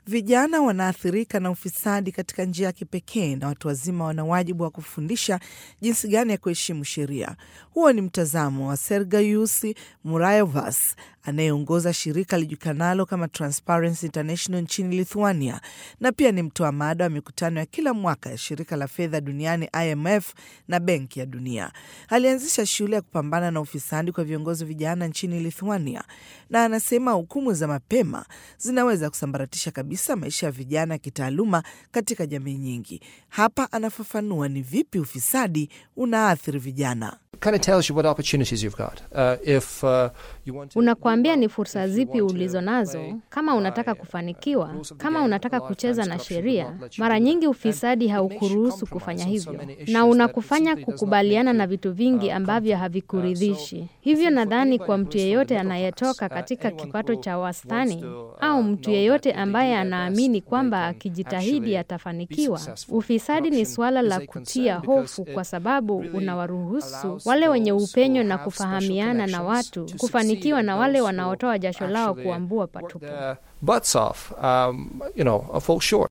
Vijana wanaathirika na ufisadi katika njia ya kipekee na watu wazima wana wajibu wa kufundisha jinsi gani ya kuheshimu sheria. Huo ni mtazamo wa Sergeyus Murayevas anayeongoza shirika lijulikanalo kama Transparency International nchini Lithuania na pia ni mtoa mada wa mikutano ya kila mwaka ya shirika la fedha duniani IMF na Benki ya Dunia. Alianzisha shule ya kupambana na ufisadi kwa viongozi vijana nchini Lithuania na anasema hukumu za mapema zinaweza kusambaratisha kabisa maisha ya vijana ya kitaaluma katika jamii nyingi. Hapa anafafanua ni vipi ufisadi unaathiri vijana. kind of tells you what opportunities you've got. Uh, if, uh, you want to Unakuambia ni fursa zipi ulizo nazo kama unataka kufanikiwa, kama unataka kucheza na sheria. Mara nyingi ufisadi haukuruhusu kufanya hivyo, na unakufanya kukubaliana na vitu vingi ambavyo havikuridhishi. Hivyo nadhani kwa mtu yeyote anayetoka katika kipato cha wastani au mtu yeyote ambaye anaamini kwamba akijitahidi atafanikiwa, ufisadi ni suala la kutia hofu, kwa sababu unawaruhusu wale wenye upenyo na kufahamiana na watu kufanikiwa na wale wanaotoa jasho lao kuambua patupu. their butts off, um, you know, fall short.